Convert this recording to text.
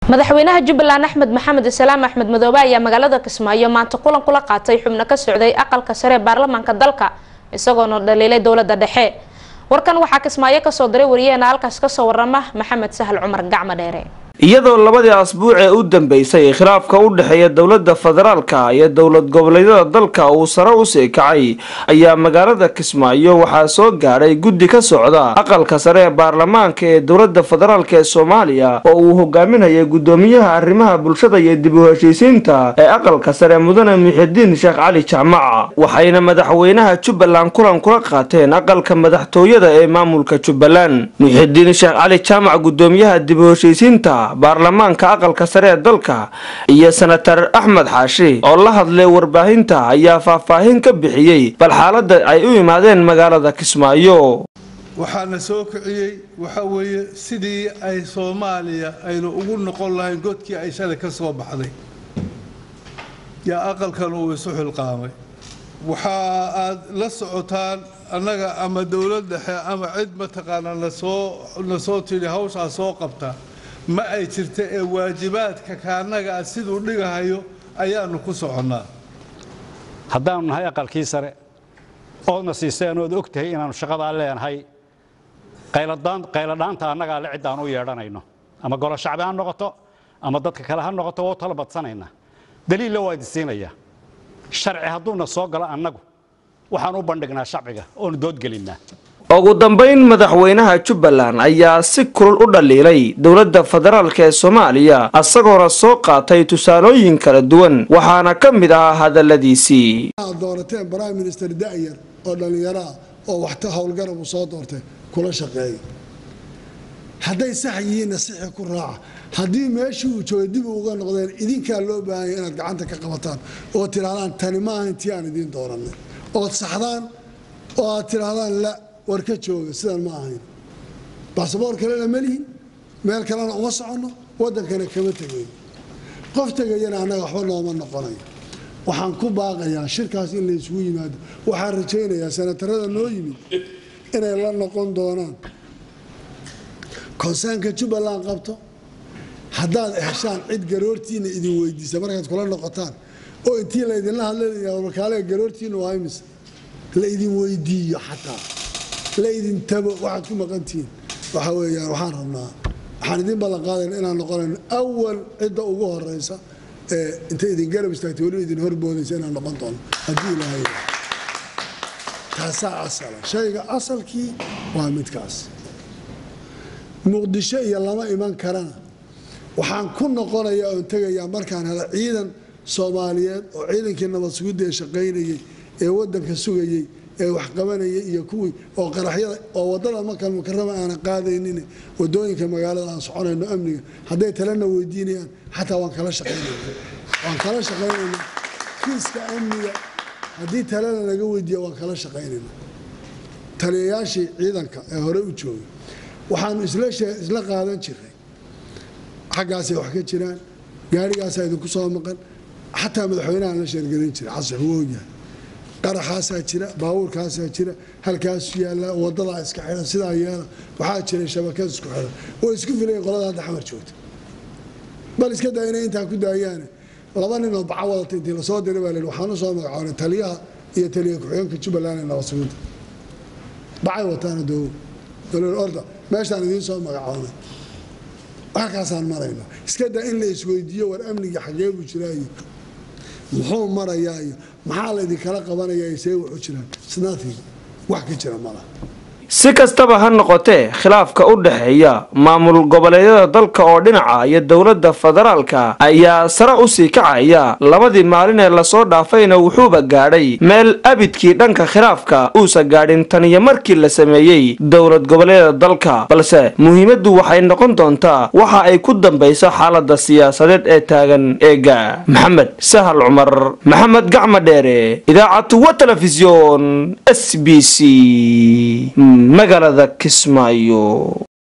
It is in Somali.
madaxweynaha jubbaland axmed maxamed isalaam axmed madoobe ayaa magaalada kismaayo maanta kulan kula qaatay xubno ka socday aqalka sare ee baarlamaanka dalka isagoona dhaliilay dowlada dhexe warkan waxaa kismaayo kasoo diray wariyaheena halkaas kasoo warama maxamed sahal cumar gacmo dheere iyadoo labadii asbuuc ee u dambeysay khilaafka u dhexeeya dowladda federaalka iyo dowlad goboleedyada dalka uu sare usii kacay ayaa magaalada kismaayo waxaa soo gaadhay guddi ka socda aqalka sare ee baarlamaanka ee dowladda federaalk ee soomaaliya oo uu hogaaminayay guddoomiyaha arrimaha bulshada iyo dib u heshiisiinta ee aqalka sare mudane muxidiin sheekh cali jaamac waxayna madaxweynaha jubbaland kulan kula qaateen aqalka madaxtooyada ee maamulka jubbaland muxidiin sheekh cali jaamac guddoomiyaha dib u heshiisiinta baarlamaanka aqalka sare ee dalka iyo senatar axmed xaashi oo la hadlay warbaahinta ayaa faahfaahin ka bixiyey bal xaaladda ay u yimaadeen magaalada kismaayo waxaana soo kiciyey waxa weeye sidii ay soomaaliya aynu ugu noqon lahayn godkii ay shalay ka soo baxday yaa aqalkan uu isu xilqaamay waxa aad la socotaan annaga ama dowlad dhexe ama cid mataqaanaa nasoo na soo tidhi hawshaa soo qabta ma ay jirta ee waajibaadka kaanaga ah siduu dhigahayo ayaanu ku soconnaa haddaanu nahay aqalkii sare oodna siiseen ood og tahay inaannu shaqadaa leenahay qayladhaanta annagaa le ciddaan u yeedhanayno ama golo shacbi ha noqoto ama dadka kale ha noqoto waa u tala badsanaynaa daliilla waa idin siinaya sharci hadduuna soo galo annagu waxaan u bandhignaa shacbiga oonu doodgelinnaa ugu dambayn madaxweynaha jubbaland ayaa si kulul u dhaliilay dowladda federaalk ee soomaaliya isagoona soo qaatay tusaalooyin kala duwan waxaana ka mid ahaa hadaladiisii aad doorateen prime minister da'yar oo dhallinyaro ah oo waxta howlgarab uu soo doortay kula shaqeeya hadday sax yihiinna sixi ku raaca haddii meeshii uu joogay dib uga noqdeen idinkaa loo baahanya inaad gacanta ka qabataan oo tidhahdaan tani maaha intii aan idiin dooranay ood saxdaan oo aad tidhaahdaan la war ka jooga sidan ma ahayn basaboor kalena ma lihin meel kalena uma soconno waddankana kama tegayn qof tegayana annaga waxba nooma noqonayo waxaan ku baaqayaa shirkaas in la isugu yimaado waxaan rajaynayaa senatarada noo yimid inay la noqon doonaan konsaanka jubbaland qabto haddaad heshaan cid garoortiina idin weydiisa markaad kula noqotaan oo intii laydinla hadlaya garoortiina waa imise la idin weydiiyo xataa la idin tago waxaad ku maqantihiin waxa weeyaan waxaan rabnaa waxaan idin ballan qaadayna inaan noqonayno awal cidda ugu horeysa ee inta idin garab istaagtay weliba idin horboodaysa inaan noqon doono haddii ilaahay taasaa asala shayga asalkii waa midkaas muqdisho iyo lama iman karana waxaan ku noqonayaa oon tegayaa markaan hela ciidan soomaaliyeed oo ciidankii nabad sugidda ee shaqaynayay ee waddanka sugayay ee wax qabanaya iyo kuwii oo qaraxyada oo wadada makal mukarama aanan qaadaynin wadooyinka magaalada aan soconayno amniga hadday talena weydiinayaan xataa waan kala shaqaynayna waan kala shaqaynayna kiiska amniga haddii talena laga weydiiya waan kala shaqaynayna taliyayaashii ciidanka ee hore u joogay waxaanu isla qaadan jiray xaggaasay wax ka jiraan gaarigaasaa idinku soo maqan xataa madaxweynahaan la sheergelin jiray xasan wuu ogyahay qaraxaasaa jira baabuurkaasaa jira halkaasu yaalla wadadaa iska xidhan sidaa yeela waxaa jiray shabakad isku xidhan way isku filayen qolada hadda xamar joogta bal iska daa inay intaa ku daayaane laba nin oo baca wadata intii lasoo diray baa layidhi waxaan u soo magacoonay taliyaha iyo taliya ku-xigeenka jubbaland ee nabad sugidda bacay wataana doowo dowlad orda meeshaan idiin soo magacoonay halkaasaan marayna iska daa in la isweydiiyo war amniga xagee buu jiraayo muxuu marayaa iyo maxaa laydinkala qabanayaa see wuxu jiraan snathing wax ka jira malaha si kastaba ha noqotee khilaafka u dhexeeya maamul goboleedyada dalka oo dhinaca iyo dowladda federaalka ayaa sare usii kacaya labadii maalin ee lasoo dhaafayna wuxuuba gaadhay meel abidkii dhanka khilaafka uusa gaadhin tan iyo markii la sameeyey dowlad goboleedyada dalka balse muhiimaddu waxay noqon doontaa waxa ay ku dambayso xaalada siyaasadeed ee taagan eega maxamed sahal cumar maxamed gacma dheere idaacatu wa telefisyon s b c magaalada kismaayo